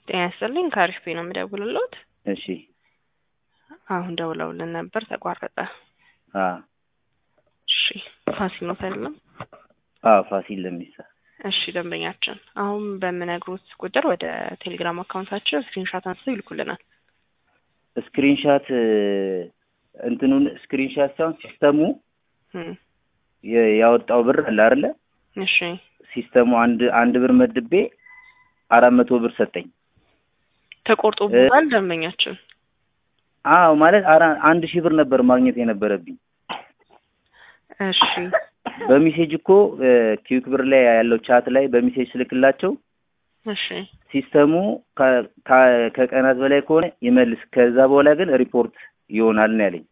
ጤና ይስጥልኝ ከአሪፍ ቤት ነው የምደውልልዎት። እሺ አሁን ደውለውልን ነበር ተቋረጠ። አ እሺ ፋሲል ነው አይደለም? አ ፋሲል ለሚሳ እሺ ደንበኛችን አሁን በምነግሮት ቁጥር ወደ ቴሌግራም አካውንታችን ስክሪንሻት አንስተው ይልኩልናል። ስክሪንሻት እንትኑን ስክሪንሻት ሳይሆን ሲስተሙ እም፣ የ- ያወጣው ብር አለ አይደለ? እሺ ሲስተሙ አንድ አንድ ብር መድቤ አራት መቶ ብር ሰጠኝ። ተቆርጦበታል ደንበኛችን። አዎ ማለት አራ አንድ ሺህ ብር ነበር ማግኘት የነበረብኝ። እሺ በሜሴጅ እኮ ኪዊክ ብር ላይ ያለው ቻት ላይ በሜሴጅ ስልክላቸው እሺ ሲስተሙ ከ- ከ- ከቀናት በላይ ከሆነ ይመልስ፣ ከዛ በኋላ ግን ሪፖርት ይሆናል ነው ያለኝ።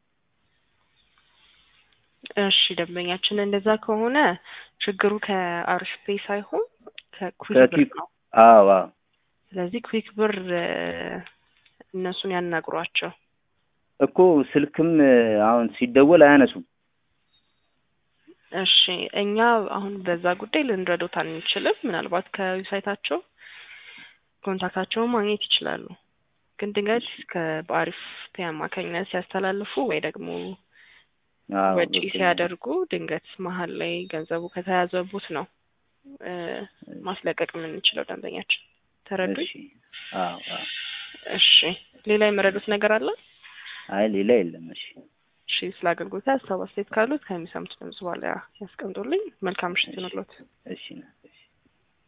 እሺ ደንበኛችን እንደዛ ከሆነ ችግሩ ከአሪፍ ፔይ ሳይሆን ከኩዊክ ብር ከኪዊክ ነው። አዎ አዎ ስለዚህ ኩዊክ ብር እ፣ እነሱን ያናግሯቸው። እኮ ስልክም አሁን ሲደወል አያነሱም። እሺ እኛ አሁን በዛ ጉዳይ ልንረዶት አንችልም። ምናልባት ከዌብሳይታቸው ኮንታክታቸውን ማግኘት ይችላሉ። ግን ድንገት በአሪፍ ፔይ አማካኝነት ሲያስተላልፉ ወይ ደግሞ አዎ ወጪ ገብቶኛል። ሲያደርጉ ድንገት መሀል ላይ ገንዘቡ ከተያዘቡት ነው እ፣ ማስለቀቅ የምንችለው ደንበኛችን። ተረዱኝ? እሺ አዎ አዎ እሺ ሌላ የመረዱት ነገር አለ? አይ ሌላ የለም። እሺ እሺ ስለ አገልግሎት ሀሳብ አስተያየት ካሉት ከሚሰሙት ድምጽ በኋላ ያስቀምጡልኝ። መልካም ምሽት ይሁንልዎት። እሺ